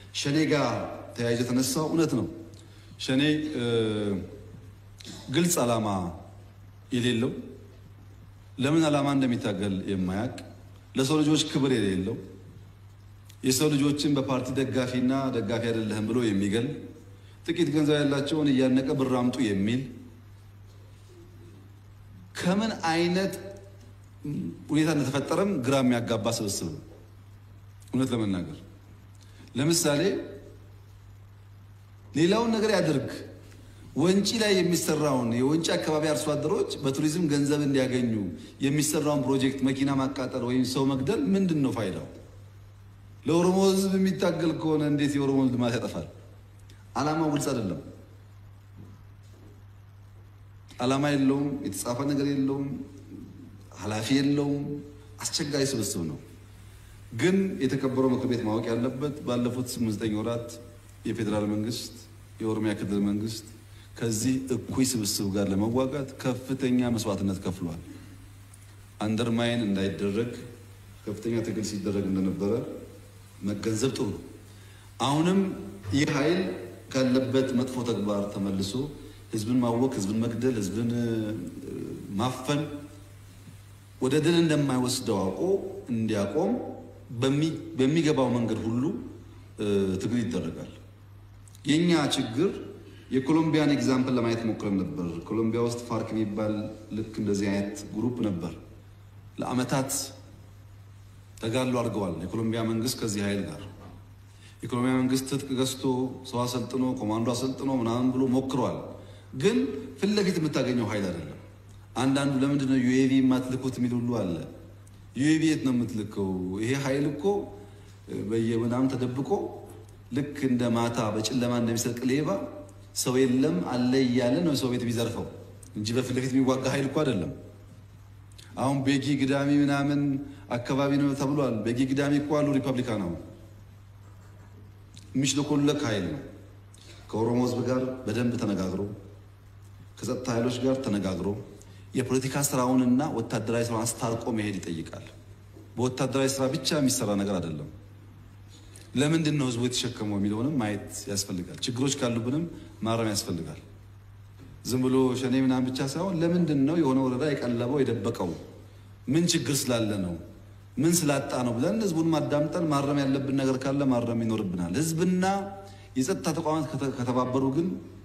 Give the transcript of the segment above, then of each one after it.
ሸኔ ጋር ተያይዞ የተነሳው እውነት ነው። ሸኔ ግልጽ ዓላማ የሌለው ለምን ዓላማ እንደሚታገል የማያውቅ ለሰው ልጆች ክብር የሌለው የሰው ልጆችን በፓርቲ ደጋፊና ደጋፊ አይደለህም ብሎ የሚገል ጥቂት ገንዘብ ያላቸውን እያነቀ ብር አምጡ የሚል ከምን አይነት ሁኔታ እንደተፈጠረም ግራ የሚያጋባ ስብስብ ነው። እውነት ለመናገር ለምሳሌ ሌላውን ነገር ያድርግ፣ ወንጪ ላይ የሚሰራውን የወንጪ አካባቢ አርሶ አደሮች በቱሪዝም ገንዘብ እንዲያገኙ የሚሰራውን ፕሮጀክት መኪና ማቃጠል ወይም ሰው መግደል ምንድን ነው ፋይዳው? ለኦሮሞ ሕዝብ የሚታገል ከሆነ እንዴት የኦሮሞ ልማት ያጠፋል? ዓላማው ግልጽ አይደለም። ዓላማ የለውም። የተጻፈ ነገር የለውም። ኃላፊ የለውም። አስቸጋሪ ስብስብ ነው። ግን የተከበረው ምክር ቤት ማወቅ ያለበት ባለፉት ስምንት ዘጠኝ ወራት የፌዴራል መንግስት፣ የኦሮሚያ ክልል መንግስት ከዚህ እኩይ ስብስብ ጋር ለመዋጋት ከፍተኛ መስዋዕትነት ከፍሏል። አንደርማይን እንዳይደረግ ከፍተኛ ትግል ሲደረግ እንደነበረ መገንዘብ ጥሩ ነው። አሁንም ይህ ኃይል ካለበት መጥፎ ተግባር ተመልሶ ህዝብን ማወክ፣ ህዝብን መግደል፣ ህዝብን ማፈን ወደ ድል እንደማይወስደው አውቆ እንዲያቆም በሚገባው መንገድ ሁሉ ትግል ይደረጋል። የእኛ ችግር የኮሎምቢያን ኤግዛምፕል ለማየት ሞክረን ነበር። ኮሎምቢያ ውስጥ ፋርክ የሚባል ልክ እንደዚህ አይነት ግሩፕ ነበር። ለአመታት ተጋድሎ አድርገዋል። የኮሎምቢያ መንግስት ከዚህ ኃይል ጋር የኮሎምቢያ መንግስት ትጥቅ ገዝቶ ሰው አሰልጥኖ ኮማንዶ አሰልጥኖ ምናምን ብሎ ሞክሯል። ግን ፊት ለፊት የምታገኘው ኃይል አይደለም። አንዳንዱ ለምንድን ነው ዩኤቪ የማትልኩት የሚል ሁሉ አለ። ዩኤቪ የት ነው የምትልከው? ይሄ ኃይል እኮ በየምናምን ተደብቆ ልክ እንደ ማታ በጨለማ እንደሚሰርቅ ሌባ ሰው የለም አለ እያለ ነው ሰው ቤት የሚዘርፈው እንጂ በፊት ለፊት የሚዋጋ ኃይል እኮ አይደለም። አሁን ቤጊ ግዳሚ ምናምን አካባቢ ነው ተብሏል። ቤጊ ግዳሚ እኮ አሉ ሪፐብሊካን አሁን የሚሽለኮለክ ኃይል ነው። ከኦሮሞ ህዝብ ጋር በደንብ ተነጋግሮ ከጸጥታ ኃይሎች ጋር ተነጋግሮ የፖለቲካ ስራውንና ወታደራዊ ስራውን አስታርቆ መሄድ ይጠይቃል። በወታደራዊ ስራ ብቻ የሚሰራ ነገር አይደለም። ለምንድን ነው ህዝቡ የተሸከመው የሚለውንም ማየት ያስፈልጋል። ችግሮች ካሉብንም ማረም ያስፈልጋል። ዝም ብሎ ሸኔ ምናምን ብቻ ሳይሆን ለምንድን ነው የሆነ ወረዳ የቀለበው የደበቀው? ምን ችግር ስላለ ነው? ምን ስላጣ ነው ብለን ህዝቡን ማዳምጠን ማረም ያለብን ነገር ካለ ማረም ይኖርብናል። ህዝብና የጸጥታ ተቋማት ከተባበሩ ግን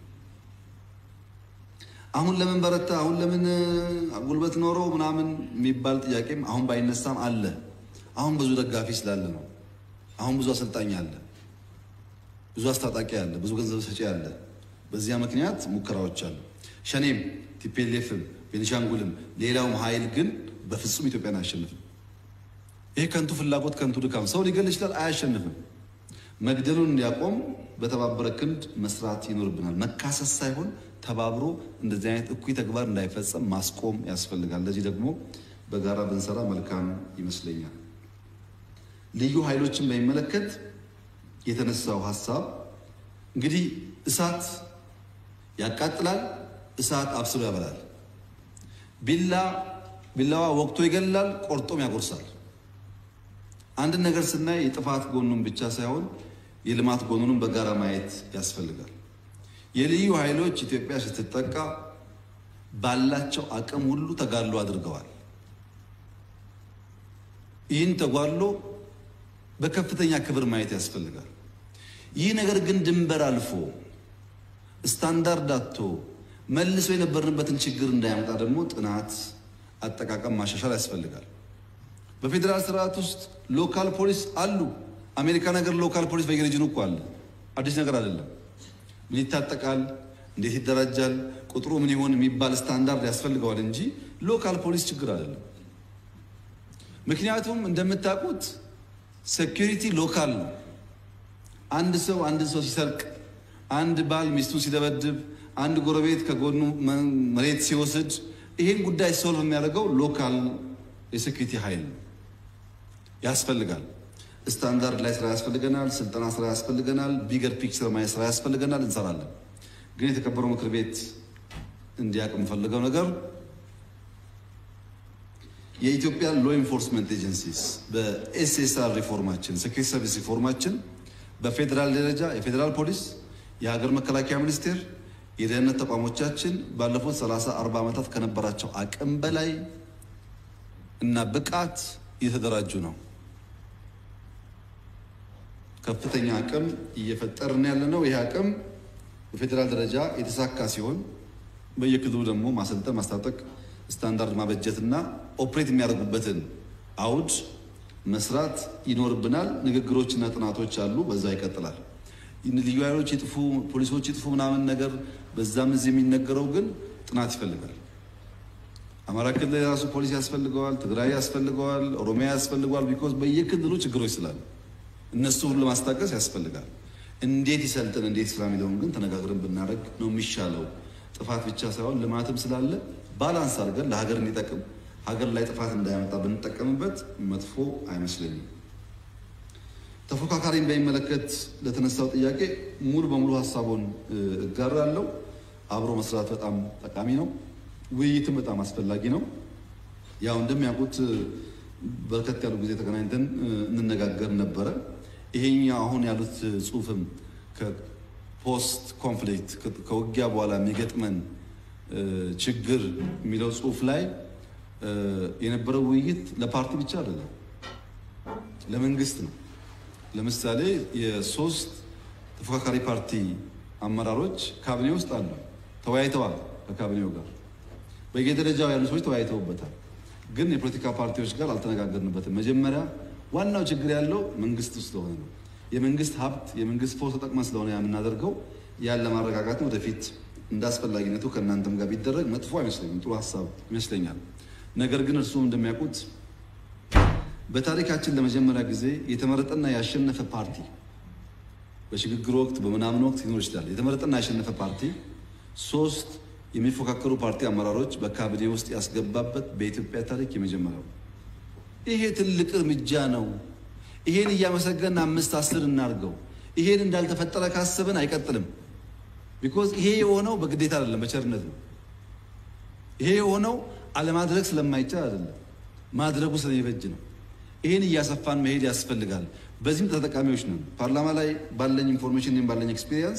አሁን ለምን በረታ፣ አሁን ለምን ጉልበት ኖረው ምናምን የሚባል ጥያቄም አሁን ባይነሳም አለ። አሁን ብዙ ደጋፊ ስላለ ነው። አሁን ብዙ አሰልጣኝ አለ፣ ብዙ አስታጣቂ አለ፣ ብዙ ገንዘብ ሰጪ አለ። በዚያ ምክንያት ሙከራዎች አሉ። ሸኔም ቲፔሌፍም ቤኒሻንጉልም ሌላውም ኃይል ግን በፍጹም ኢትዮጵያን አያሸንፍም። ይህ ከንቱ ፍላጎት ከንቱ ድካም ሰው ሊገል ይችላል፣ አያሸንፍም። መግደሉን እንዲያቆም በተባበረ ክንድ መስራት ይኖርብናል። መካሰስ ሳይሆን ተባብሮ እንደዚህ አይነት እኩይ ተግባር እንዳይፈጸም ማስቆም ያስፈልጋል። ለዚህ ደግሞ በጋራ ብንሰራ መልካም ይመስለኛል። ልዩ ኃይሎችን በሚመለከት የተነሳው ሀሳብ እንግዲህ እሳት ያቃጥላል፣ እሳት አብስሎ ያበላል። ቢላ ቢላዋ ወቅቶ ይገላል፣ ቆርጦም ያጎርሳል። አንድን ነገር ስናይ የጥፋት ጎኑን ብቻ ሳይሆን የልማት ጎኑንም በጋራ ማየት ያስፈልጋል። የልዩ ኃይሎች ኢትዮጵያ ስትጠቃ ባላቸው አቅም ሁሉ ተጋድሎ አድርገዋል። ይህን ተጓድሎ በከፍተኛ ክብር ማየት ያስፈልጋል። ይህ ነገር ግን ድንበር አልፎ ስታንዳርድ አጥቶ መልሶ የነበርንበትን ችግር እንዳያመጣ ደግሞ ጥናት፣ አጠቃቀም ማሻሻል ያስፈልጋል። በፌዴራል ስርዓት ውስጥ ሎካል ፖሊስ አሉ። አሜሪካ ነገር ሎካል ፖሊስ በየሬጅኑ እኮ አለ። አዲስ ነገር አይደለም። ምን ይታጠቃል፣ እንዴት ይደራጃል፣ ቁጥሩ ምን ይሆን የሚባል ስታንዳርድ ያስፈልገዋል እንጂ ሎካል ፖሊስ ችግር አይደለም። ምክንያቱም እንደምታውቁት ሴኪሪቲ ሎካል ነው። አንድ ሰው አንድን ሰው ሲሰርቅ፣ አንድ ባል ሚስቱን ሲደበድብ፣ አንድ ጎረቤት ከጎኑ መሬት ሲወስድ ይህን ጉዳይ ሶልቭ የሚያደርገው ሎካል የሴኪሪቲ ኃይል ነው። ያስፈልጋል። ስታንዳርድ ላይ ስራ ያስፈልገናል። ስልጠና ስራ ያስፈልገናል። ቢገር ፒክቸር ማየት ስራ ያስፈልገናል። እንሰራለን። ግን የተከበረው ምክር ቤት እንዲያውቅ የምፈልገው ነገር የኢትዮጵያ ሎ ኢንፎርስመንት ኤጀንሲስ በኤስኤስአር ሪፎርማችን ሴኩሪቲ ሰርቪስ ሪፎርማችን በፌዴራል ደረጃ የፌዴራል ፖሊስ፣ የሀገር መከላከያ ሚኒስቴር፣ የደህንነት ተቋሞቻችን ባለፉት 30 40 ዓመታት ከነበራቸው አቅም በላይ እና ብቃት እየተደራጁ ነው። ከፍተኛ አቅም እየፈጠርን ያለ ነው። ይህ አቅም በፌዴራል ደረጃ የተሳካ ሲሆን በየክልሉ ደግሞ ማሰልጠን፣ ማስታጠቅ፣ ስታንዳርድ ማበጀትና ኦፕሬት የሚያደርጉበትን አውድ መስራት ይኖርብናል። ንግግሮችና ጥናቶች አሉ። በዛ ይቀጥላል። ልዩ ኃይሎች ይጥፉ፣ ፖሊሶች ይጥፉ ምናምን ነገር በዛም እዚህ የሚነገረው ግን ጥናት ይፈልጋል። አማራ ክልል የራሱ ፖሊስ ያስፈልገዋል፣ ትግራይ ያስፈልገዋል፣ ኦሮሚያ ያስፈልገዋል። ቢኮዝ በየክልሉ ችግሮች ስላሉ እነሱ ሁሉ ለማስታቀስ ያስፈልጋል። እንዴት ይሰልጥን እንዴት ስራ የሚለውን ግን ተነጋግረን ብናደርግ ነው የሚሻለው። ጥፋት ብቻ ሳይሆን ልማትም ስላለ ባላንስ አድርገን ለሀገር እንዲጠቅም ሀገር ላይ ጥፋት እንዳያመጣ ብንጠቀምበት መጥፎ አይመስለኝም። ተፎካካሪን በሚመለከት ለተነሳው ጥያቄ ሙሉ በሙሉ ሀሳቡን እጋራለሁ። አብሮ መስራት በጣም ጠቃሚ ነው። ውይይትም በጣም አስፈላጊ ነው። ያው እንደሚያውቁት በርከት ያሉ ጊዜ ተገናኝተን እንነጋገር ነበረ። ይሄኛው አሁን ያሉት ጽሁፍም ከፖስት ኮንፍሊክት ከውጊያ በኋላ የሚገጥመን ችግር የሚለው ጽሁፍ ላይ የነበረው ውይይት ለፓርቲ ብቻ አይደለም፣ ለመንግስት ነው። ለምሳሌ የሶስት ተፎካካሪ ፓርቲ አመራሮች ካቢኔ ውስጥ አሉ፣ ተወያይተዋል። ከካቢኔው ጋር በየደረጃው ያሉ ሰዎች ተወያይተውበታል። ግን የፖለቲካ ፓርቲዎች ጋር አልተነጋገርንበትም። መጀመሪያ ዋናው ችግር ያለው መንግስት ውስጥ ስለሆነ ነው። የመንግስት ሀብት የመንግስት ፎርስ ተጠቅመን ስለሆነ የምናደርገው ያን ለማረጋጋት ወደፊት እንደ አስፈላጊነቱ ከእናንተም ጋር ቢደረግ መጥፎ አይመስለኝም፣ ጥሩ ሀሳብ ይመስለኛል። ነገር ግን እርስዎም እንደሚያውቁት በታሪካችን ለመጀመሪያ ጊዜ የተመረጠና ያሸነፈ ፓርቲ በሽግግር ወቅት በምናምን ወቅት ሊኖር ይችላል። የተመረጠና ያሸነፈ ፓርቲ ሶስት የሚፎካከሩ ፓርቲ አመራሮች በካቢኔ ውስጥ ያስገባበት በኢትዮጵያ ታሪክ የመጀመሪያው። ይሄ ትልቅ እርምጃ ነው። ይሄን እያመሰገን አምስት አስር እናድርገው። ይሄን እንዳልተፈጠረ ካስብን አይቀጥልም። ቢኮዝ ይሄ የሆነው በግዴታ አይደለም፣ በቸርነት ነው። ይሄ የሆነው አለማድረግ ስለማይቻል አይደለም፣ ማድረጉ ስለሚበጅ ነው። ይህን እያሰፋን መሄድ ያስፈልጋል። በዚህም ተጠቃሚዎች ነን። ፓርላማ ላይ ባለኝ ኢንፎርሜሽን ወይም ባለኝ ኤክስፒሪየንስ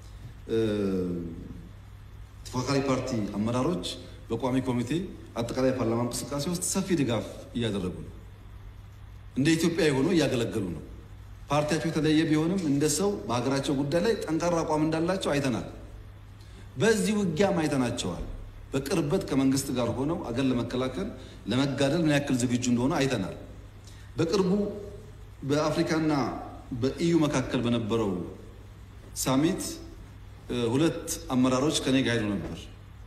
ተፎካካሪ ፓርቲ አመራሮች በቋሚ ኮሚቴ አጠቃላይ ፓርላማ እንቅስቃሴ ውስጥ ሰፊ ድጋፍ እያደረጉ ነው። እንደ ኢትዮጵያ የሆነው እያገለገሉ ነው። ፓርቲያቸው የተለየ ቢሆንም እንደ ሰው በሀገራቸው ጉዳይ ላይ ጠንካራ አቋም እንዳላቸው አይተናል። በዚህ ውጊያም አይተናቸዋል። በቅርበት ከመንግስት ጋር ሆነው አገር ለመከላከል ለመጋደል ምን ያክል ዝግጁ እንደሆነ አይተናል። በቅርቡ በአፍሪካና በኢዩ መካከል በነበረው ሳሚት ሁለት አመራሮች ከኔ ጋር ሄዱ ነበር።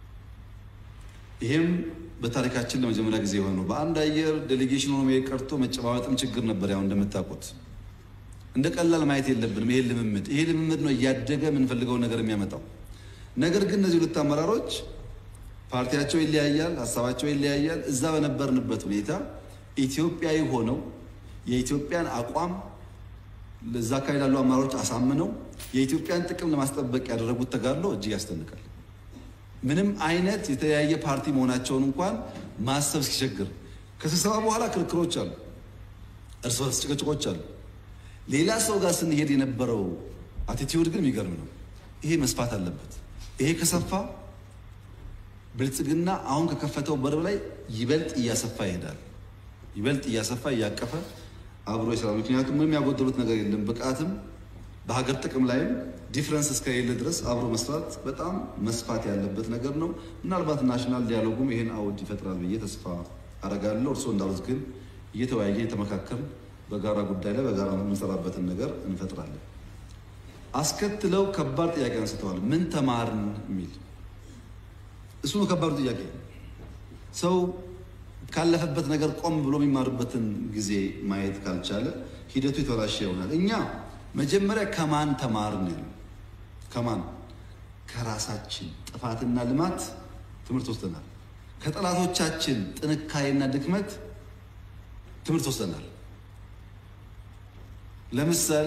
ይሄም በታሪካችን ለመጀመሪያ ጊዜ የሆነ ነው። በአንድ አየር ዴሌጌሽን ሆኖ መሄድ ቀርቶ መጨባበጥም ችግር ነበር። ያው እንደምታውቁት እንደ ቀላል ማየት የለብንም። ይሄ ልምምድ ይሄ ልምምድ ነው እያደገ የምንፈልገውን ነገር የሚያመጣው። ነገር ግን እነዚህ ሁለት አመራሮች ፓርቲያቸው ይለያያል፣ ሀሳባቸው ይለያያል። እዛ በነበርንበት ሁኔታ ኢትዮጵያዊ ሆነው የኢትዮጵያን አቋም ለዛ አካባቢ ላሉ አመራሮች አሳምነው የኢትዮጵያን ጥቅም ለማስጠበቅ ያደረጉት ተጋድሎ እጅግ ያስደንቃል። ምንም አይነት የተለያየ ፓርቲ መሆናቸውን እንኳን ማሰብ እስኪቸግር ከስብሰባ በኋላ ክርክሮች አሉ፣ እርስ በርስ ጭቅጭቆች አሉ። ሌላ ሰው ጋር ስንሄድ የነበረው አቲቲዩድ ግን የሚገርም ነው። ይሄ መስፋት አለበት። ይሄ ከሰፋ ብልጽግና አሁን ከከፈተው በር ላይ ይበልጥ እያሰፋ ይሄዳል። ይበልጥ እያሰፋ እያቀፈ አብሮ ይሰራል። ምክንያቱም ምንም ያጎደሉት ነገር የለም። ብቃትም በሀገር ጥቅም ላይም ዲፍረንስ እስከሌለ ድረስ አብሮ መስራት በጣም መስፋት ያለበት ነገር ነው። ምናልባት ናሽናል ዲያሎጉም ይሄን አውድ ይፈጥራል ብዬ ተስፋ አረጋለሁ። እርስዎ እንዳሉት ግን እየተወያየ እየተመካከል በጋራ ጉዳይ ላይ በጋራ የምንሰራበትን ነገር እንፈጥራለን። አስከትለው ከባድ ጥያቄ አንስተዋል። ምን ተማርን የሚል እሱ ነው ከባዱ ጥያቄ። ሰው ካለፈበት ነገር ቆም ብሎ የሚማርበትን ጊዜ ማየት ካልቻለ ሂደቱ የተበላሸ ይሆናል። እኛ መጀመሪያ ከማን ተማርን? ከማን ከራሳችን ጥፋትና ልማት ትምህርት ወስደናል። ከጠላቶቻችን ጥንካሬና ድክመት ትምህርት ወስደናል። ለምሳሌ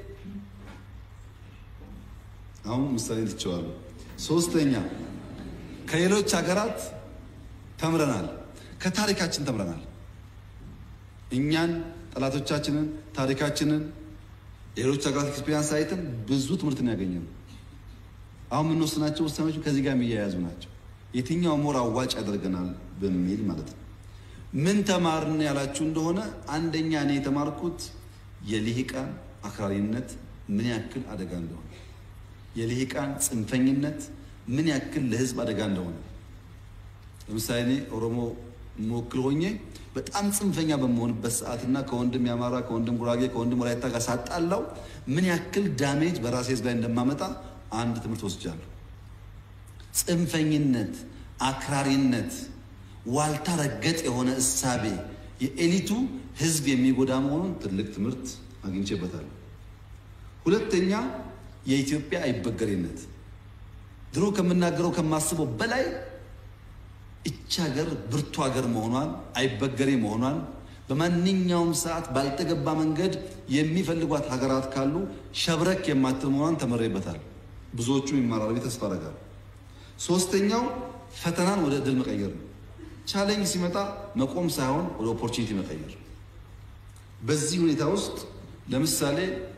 አሁን ምሳሌ ትቸዋለሁ። ሶስተኛ ከሌሎች ሀገራት ተምረናል። ከታሪካችን ተምረናል። እኛን፣ ጠላቶቻችንን፣ ታሪካችንን ሌሎች ሀገራት ኤክስፔሪንስ አይተን ብዙ ትምህርትን ያገኘ ነው። አሁን የምንወስናቸው ውሳኔዎች ከዚህ ጋር የሚያያዙ ናቸው። የትኛው ሞር አዋጭ ያደርገናል በሚል ማለት ነው። ምን ተማርን ያላችሁ እንደሆነ አንደኛ እኔ የተማርኩት የልሂቃን አክራሪነት ምን ያክል አደጋ እንደሆነ፣ የልሂቃን ጽንፈኝነት ምን ያክል ለህዝብ አደጋ እንደሆነ። ለምሳሌ እኔ ኦሮሞ መወክል ሆኜ በጣም ጽንፈኛ በመሆንበት ሰዓትና ከወንድም የአማራ ከወንድም ጉራጌ ከወንድም ወላይታ ጋር ሳጣላው ምን ያክል ዳሜጅ በራሴ ህዝብ ላይ እንደማመጣ አንድ ትምህርት ወስጃለሁ። ጽንፈኝነት፣ አክራሪነት፣ ዋልታ ረገጥ የሆነ እሳቤ የኤሊቱ ህዝብ የሚጎዳ መሆኑን ትልቅ ትምህርት አግኝቼበታለሁ። ሁለተኛ የኢትዮጵያ አይበገሬነት ድሮ ከምናገረው ከማስበው በላይ እች ሀገር ብርቱ ሀገር መሆኗን አይበገሬ መሆኗን በማንኛውም ሰዓት ባልተገባ መንገድ የሚፈልጓት ሀገራት ካሉ ሸብረክ የማትል መሆኗን ተመሬበታል። ብዙዎቹ ይማራሉ ተስፋ አደርጋለሁ። ሶስተኛው ፈተናን ወደ እድል መቀየር ነው። ቻሌንጅ ሲመጣ መቆም ሳይሆን ወደ ኦፖርቹኒቲ መቀየር። በዚህ ሁኔታ ውስጥ ለምሳሌ